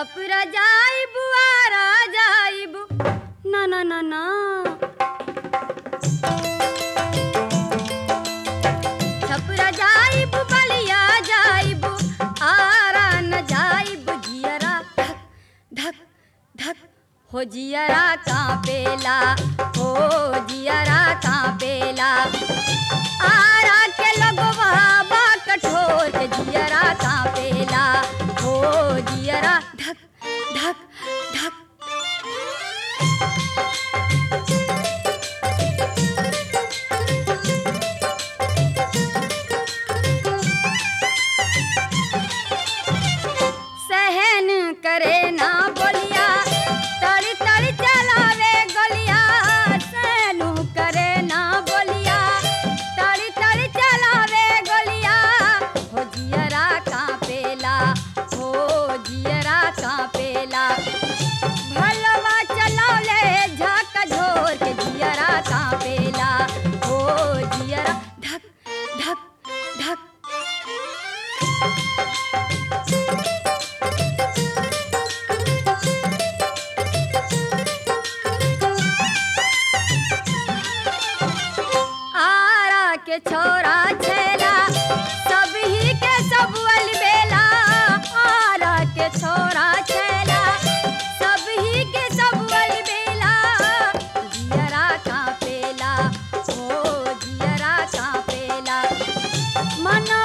छपुरा जाइबू आरा जाइबू ना ना ना ना छपुरा जाइबू बलिया जाइबू आरा न जाइबू जियरा धक धक धक हो जियरा कांपेला हो जियरा कांपेला आरा के लगवा बा कठोर के जियरा कांपेला हो जियरा धक धक धक सहन करे ना बोलिया तड़ तड़ चलावे गलिया सहन करे ना बोलिया तड़ तड़ चलावे गलिया हो जियरा कांपेला हो जियरा कांपेला भलवा चलौले झाक झोर के जियरा कांपेला हो जियरा धक धक धक आरा के छोरा छेला सब ही के सब बेला आरा के छोरा छेला सब ही के सब बेला जियरा कांपेला ओ जियरा कांपेला मन